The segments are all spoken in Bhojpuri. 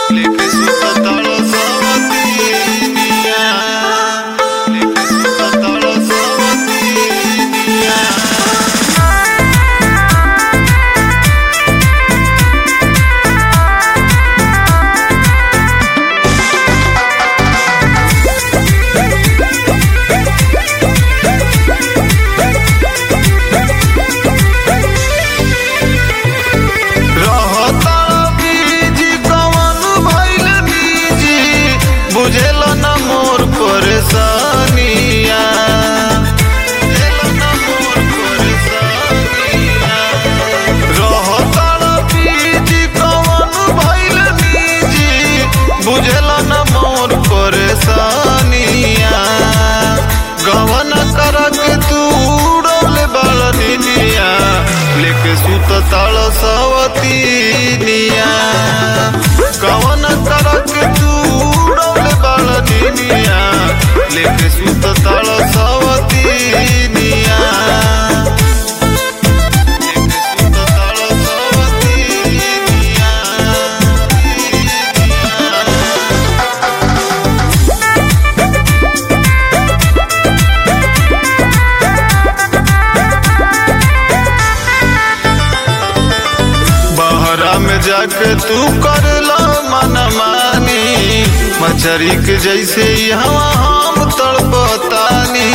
लेके सुतताड़ सवतीनिया लेके सुतताड़ सवतीनिया रहता बीजी कवन भइल बीजी बुझेल न मोर परेशानिया बुझेल न मोर परेशानिया रहता बीजी कवन भइल बीजी बुझेल न मोर परेशानिया गवन करक तू उड़ल बालनिया लेके सुत ताल सवतीनिया गवन करक तू उड़ल बालनिया लेके सुत ताल सवतीनिया लेके सुत ताल सवतीनिया बहरा में जाके तू कर लो मन मानी मछरी के जैसे यहाँ हम तड़पतानी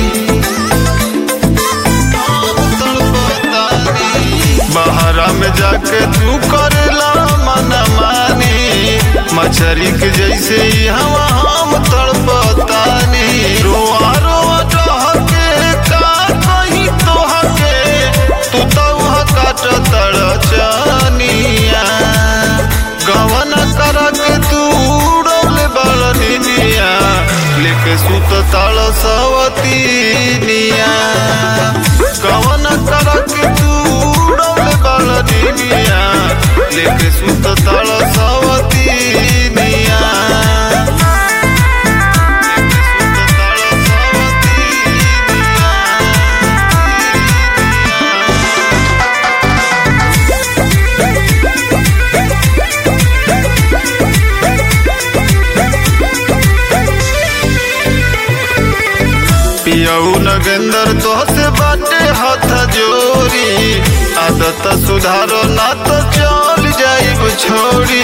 हम तड़पतानी। बहरा में जाके तू कर लो मन मानी मछरी के जैसे यहाँ हम तड़पतानी रोआ रोआ डहके का कहीं तोहके तू तो वह काट तड़चनिया गवन करक तू उड़ल बड़निया लेके सुत तड़ सवतीनिया गवन करक तू उड़ल बड़निया लेके सुत तड़ सवतीनिया लेके सुत तड़ सवतीनिया पियऊ नगेंदर तोहसे बाटे हाथ जोरी आदत सुधारो ना तो चल जाइब छोड़ी